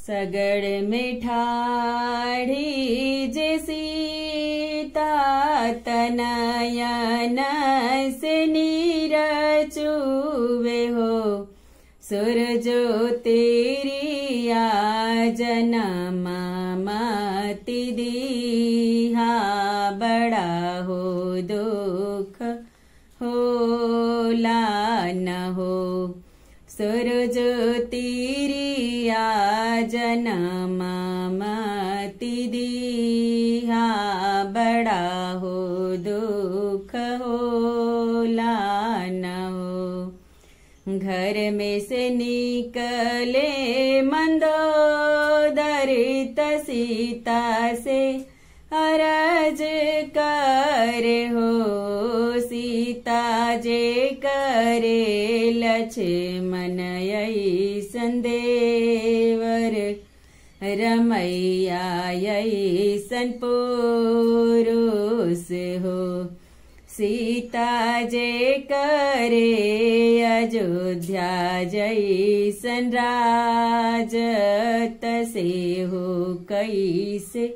सगड़ में ठाढ़ी जे सीता तनयन से नीर चुवे हो सूरजो तेरी जनम मति दीहा बड़ा हो दुख होला न हो सूरज तीरिया जनम मति दीहा बड़ा हो दुख होला न हो घर में से निकले मंदोदरित सीता से अरज कर हो सीता जे करे लक्ष्मण यही संदेवर रमैया यही सन पुरुष हो सीता जे करे अयोध्या जैसन राज तसे हो कैसे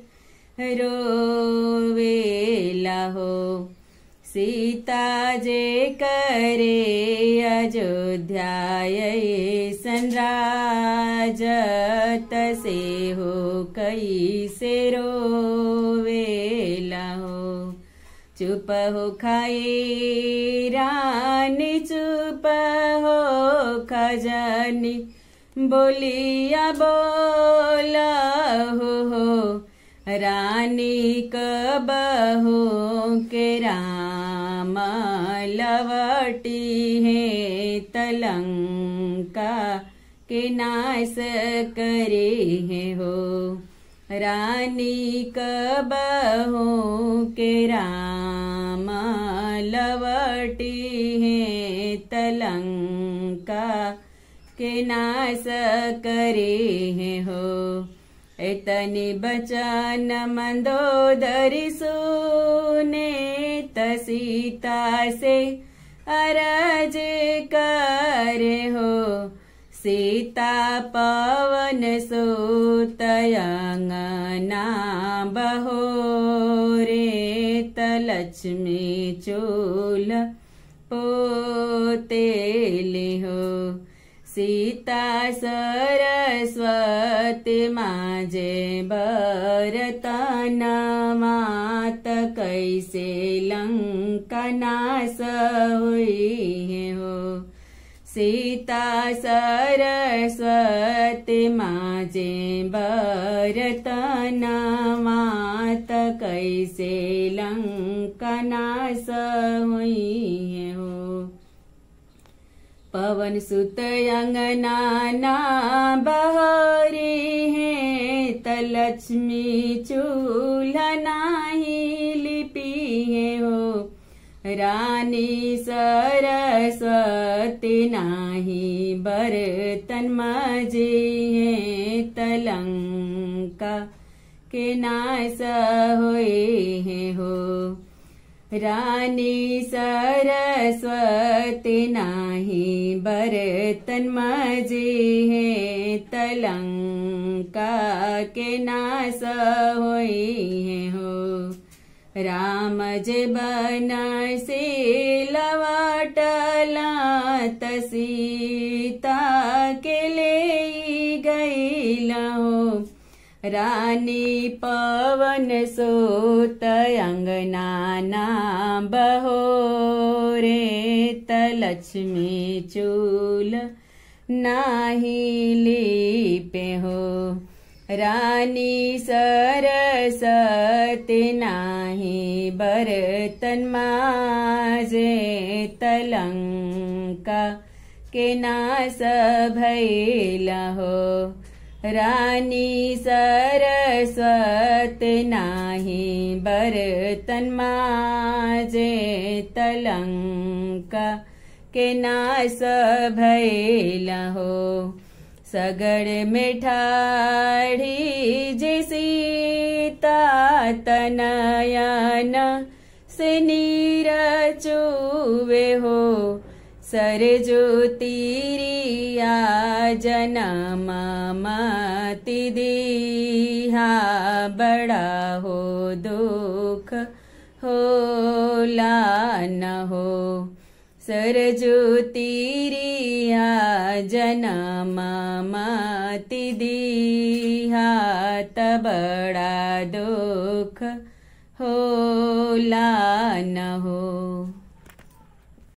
रोवेला हो सीता जे करे अयोध्या ऐसन राज तसे हो कैसे रोवेला हो चुप हो खाए रानी चुप हो खजानी बोलिया बोला हो हो रानी कबहो के राम लवटी है तलंका के नाश करे है हो रानी कबहो के राम लवटी है तलंका के नाश करे है हो एतनि बचन मंदोदरी सुने तसीता से अरज कर हो सीता पवन सुतयंगना बहो रे तलक्ष्मी चूल पोते लिहो सीता सरस्वती माजे बरतन मात कैसे लंका नाश हुई हो सीता सरस्वती माजे बरतन मात कैसे लंका नाश हुई हो पवन सुत अंगना ना बहरे हैं तलक्ष्मी चूल्हा नाही लिपि है हो रानी सरस्वती नाही बर्तन मजे है तलंका के नाश होए है हो रानी सरस्वती नाही बर्तन मजे है तलंका के नाश होई है हो राम जे बन से लवाटला तसीता के ले गईला हो रानी पवन सोत अंगना बहो रे तलक्ष्मी चूल नाही लीपे हो रानी सरस्वती नाही बर्तन माजे तलंका के नाश भैला हो रानी सरस्वती नाही बर्तन माजे तलंका के नाश भैला हो सगड़ में ठाढ़ी जे सीता तनयन से नीर चुवे हो सरजू तीरिया जनम मति दीहा बड़ा हो दुख होला न हो सरजू तीरिया जनम मति दीहा त बड़ा दुख होला न हो